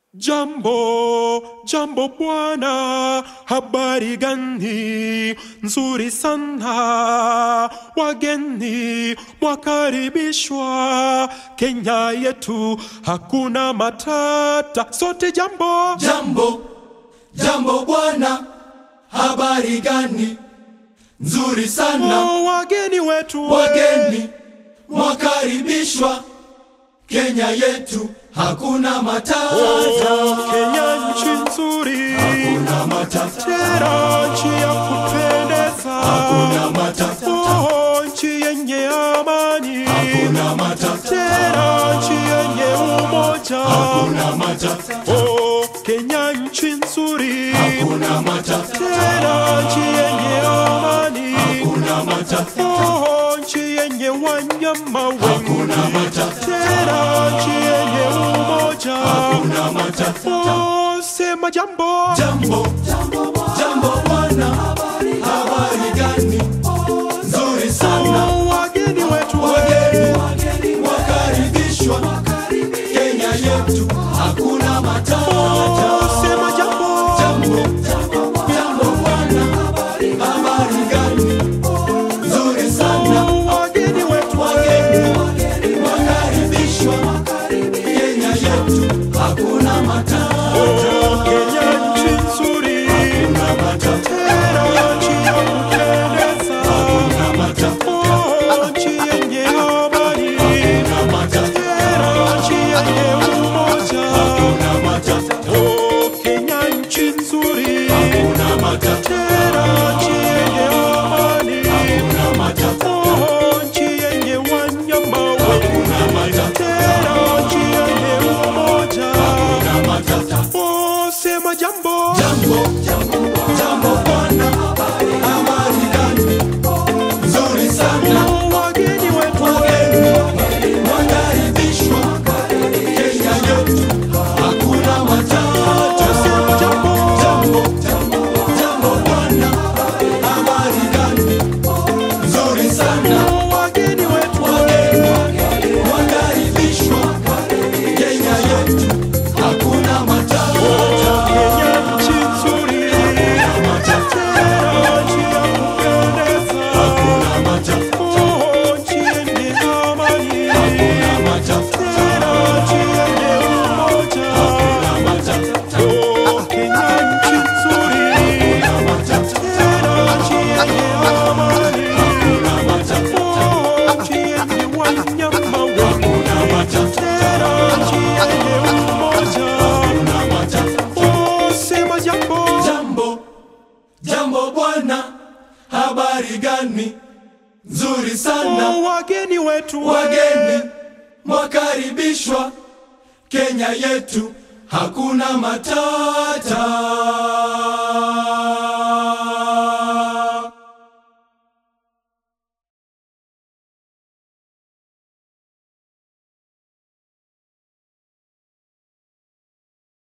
Jambo, jambo bwana, habari gani? Nzuri sana, wageni mwakaribishwa Kenya yetu, hakuna matata, sote jambo. Jambo, jambo bwana, habari gani? Nzuri sana, Oh, wageni wetu wageni mwakaribishwa Kenya yetu, hakuna matata, Oh, Kenya nchi nzuri, hakuna matata, tena nchi ya kupendeza, hakuna matata, Oh, nchi yenye amani, hakuna matata, tena nchi yenye umoja. hakuna matata, Oh, Kenya nchi nzuri, hakuna matata, tena nchi yenye amani, hakuna matata, Oh, nchi yenye wanyama wengi, hakuna matata, tena nchi yenye umoja. hakuna matata. Oh, sema jambo. Jambo, jambo bwana, habari gani? Nzuri sana, Oh, wageni wetu wageni wakaribishwa Kenya yetu, hakuna matata. Oh, sema jambo. Jambo, jambo bwana, habari gani? Nzuri sana, Oh, wageni wetu wageni wakaribishwa Kenya yetu, hakuna matata. Oh, Kenya nchi nzuri, Hakuna matata, tena nchi ya kupendeza. hakuna matata, Oh, nchi yenye amani, hakuna matata, tena nchi yenye umoja. hakuna matata. Oh, Kenya nchi nzuri, Hakuna matata, tena nchi yenye amani. hakuna matata, Oh, nchi yenye wanyama wengi, hakuna matata, tena nchi yenye umoja. hakuna matata. Oh, sema jambo. Jambo, jambo, jambo bwana, habari gani? Nzuri sana, Oh, wageni wetu wageni wakaribishwa Kenya yetu, hakuna matata. sema jambo. Jambo, jambo, jambo bwana, habari gani? Nzuri sana, Oh, wageni wetu wageni wakaribishwa Kenya yetu, hakuna matata. Kenya nchi nzuri, tena nchi ya kupendeza. Oh, nchi yenye amani, tena nchi yenye umoja. Oh, Kenya nchi nzuri, tena nchi yenye amani. Oh, nchi yenye wanyama wengi, tena nchi yenye umoja. Oh, sema jambo. Jambo, jambo bwana, habari gani? Nzuri sana, Oh, wageni wetu wageni mwakaribishwa Kenya yetu, hakuna matata.